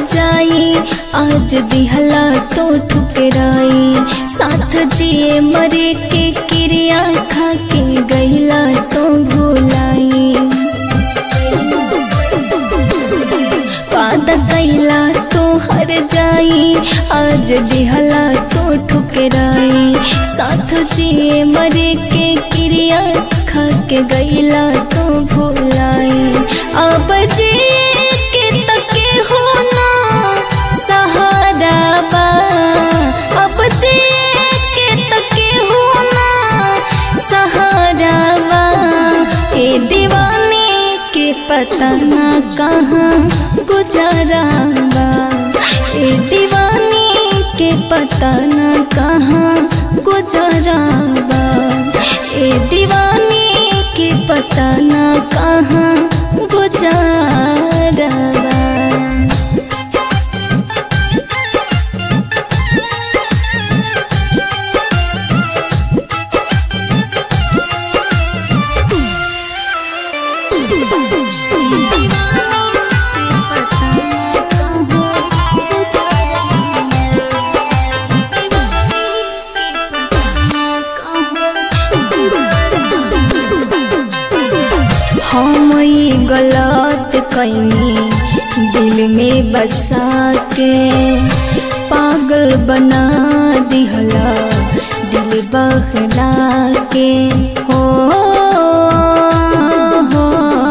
जाई आज दिहला तो ठुकराई साथ जिए मरे के क्रिया खा के गईला तो भुलाई वादा कैला तो हर जाई आज दिहला तो ठुकराई साथ जिए मरे के क्रिया खा के गईला तो भुलाई अब जिए के तके हो ना सहारा बा अब जिए के तके हो ना सहारा बा ए दीवाने के पता ना कहाँ गुजारा बा ए दीवाने के पता ना कहाँ गुजारा बा ए दीवाने के पता ना कहाँ गुजारा बा हम ई गलत कैनी दिल में बसा के पागल बना दिहला दिल बहला के हो हो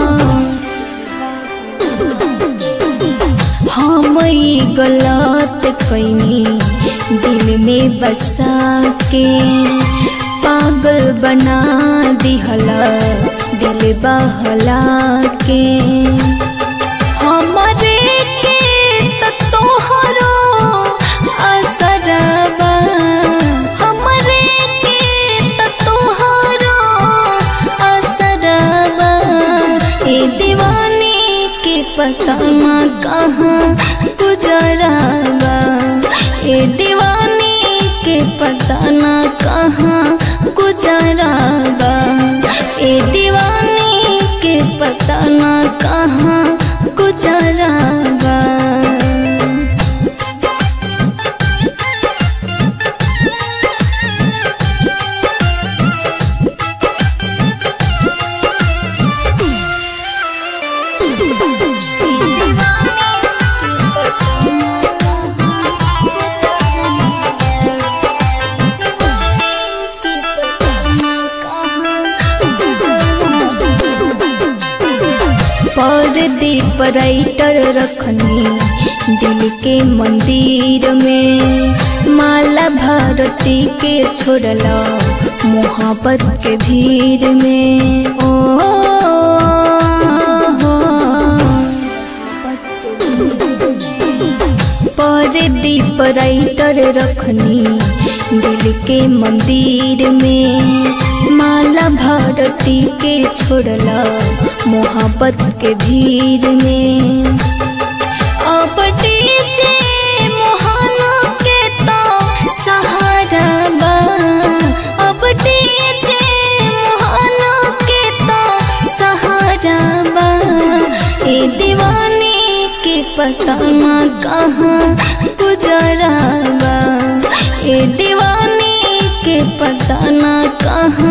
हम ई गलत कैनी दिल में बसा के पागल बना दिहला दिल बहला के हमरे के त तोहरो असरबा हमरे के त तोहरो असरबा ए दीवाने के पता ना कहाँ गुजराबा ए दीवाने के पता ना कहाँ गुजराबा ए दीवाने के पता ना कहाँ गुजराबा परदीप राइटर रखनी दिल के मंदिर में माला भारती के छोड़ला मोहब्बत के भीड़ में ओ परदीप राइटर रखनी दिल के मंदिर में माला भारती के छोड़ला मोहब्बत के भीड़ में अब डीजे मोहना के तो सहारा बा अब डीजे मोहना के तो सहारा बा ए दीवाने के पता ना कहाँ गुजरा बा ए दीवाने के पता ना कहाँ